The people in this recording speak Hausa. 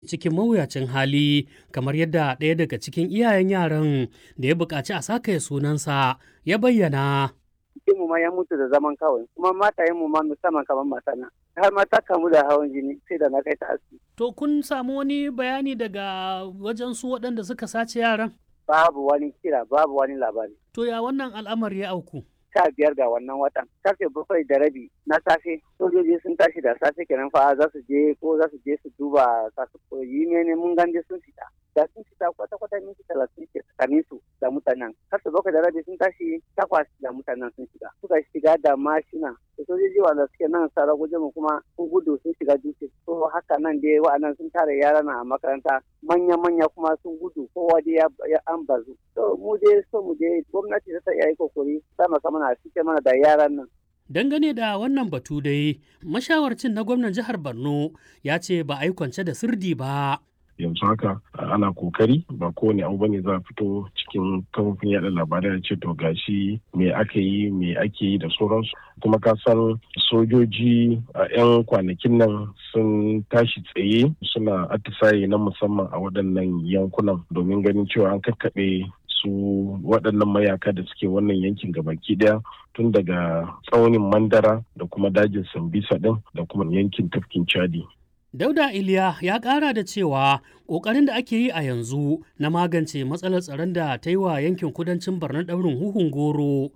cikin mawuyacin hali kamar yadda ɗaya daga cikin iyayen yaran da ya buƙaci a sakaye sunansa ya bayyana. mu ma ya mutu da zaman kawai kuma matayen mu ma musamman kamar matana har ma ta kamu da hawan jini sai da na kai ta asibiti. To kun samu wani bayani daga wajen su waɗanda suka sace yaran? Babu wani kira babu wani labari. To ya wannan al'amari ya auku? sha biyar ga wannan watan karfe bakwai da rabi na safe sojoji sun tashi da safe kenan fa za su je ko za su je su duba kasu koyi ne mun ganje sun fita da sun fita kwata kwata minti talatin ke tsakanin su da mutanen karfe bakwai da rabi sun tashi takwas da mutanen sun shiga suka shiga da mashina da sojoji wanda suke nan sara guje mu kuma sun gudu sun shiga dutse to haka nan dai wa'annan sun tare yaran a makaranta manya manya kuma sun gudu kowa dai ya an bazu to mu dai so mu dai gwamnati ta iya yi kokari sama mana a cike mana da yaran nan. Dangane da wannan batu dai, mashawarcin na gwamnan jihar Borno ya ce ba a yi kwance da sirdi ba. yanzu haka ana kokari ba kowane abu bane za a fito cikin kafofin yada labarai da ce to gashi me aka yi me ake yi da sauransu kuma ka san sojoji a 'yan kwanakin nan sun tashi tsaye suna atisaye na musamman a waɗannan yankunan domin ganin cewa an kakkaɓe su waɗannan mayaka da suke wannan yankin gabaki ɗaya tun daga tsaunin mandara da kuma dajin sambisa ɗin da kuma yankin tafkin chadi Dauda Iliya ya ƙara da cewa ƙoƙarin da ake yi a yanzu na magance matsalar tsaron da ta yi wa yankin kudancin Borno ɗaurin huhun goro